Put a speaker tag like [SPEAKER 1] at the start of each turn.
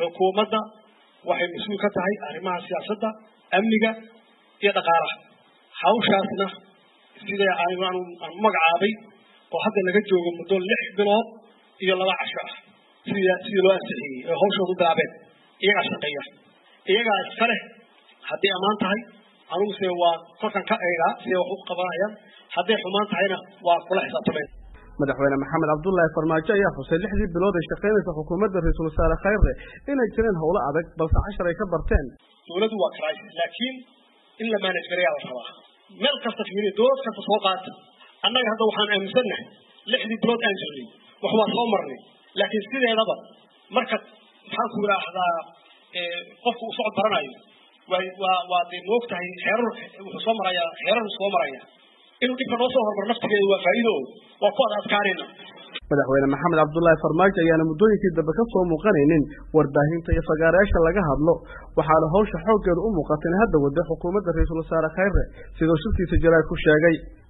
[SPEAKER 1] xukuumadda waxay mas-uul ka tahay arrimaha siyaasadda amniga iyo dhaqaalaha hawshaasna sida aan aan magacaabay oo hadda laga joogo muddo lix bilood iyo laba casho ah sida sidii loo ansixiyey oo hawshoodu bilaabeen iyagaa shaqeeya iyagaa iska leh hadday ammaan tahay anugu se waa kolkan ka eegaa siday wax u qabanayaan hadday xumaan tahayna waa kula xisaabtameen
[SPEAKER 2] madaxweyne maxamed cabdullaahi farmaajo ayaa xusay lixdii bilood ay shaqaynaysa xukuumadda ra-iisul wasaare khayre inay jireen howlo adag balse cashar ay ka barteen
[SPEAKER 1] dowladdu waa crisis laakiin in la manage gareeyaa la rabaa meel kasta fiiriya dowlad kasta soo qaata annaga hadda waxaan aaminsannahay lixdii bilood aan jirnay wax waa soo marnay laakiin sideedaba marka maxaan ku idhaahdaa qofku uu socod baranayo waa waa waa dee moog tahay xeerar wuxuu soo marayaa xeerar soo maraya inuu dhibka noo soo hormar naftigeedu waa faa'iido waa ku ad adkaanayna
[SPEAKER 2] madaxweyne maxamed cabdullaahi farmaajo ayaana muddooyinkii dambe ka soo muuqanaynin warbaahinta iyo fagaareyaasha laga hadlo waxaana hawsha xooggeedu u muuqata in hadda wada xukuumadda ra-iisul wasaare khayre sidoo shirkiisa jaraad ku sheegay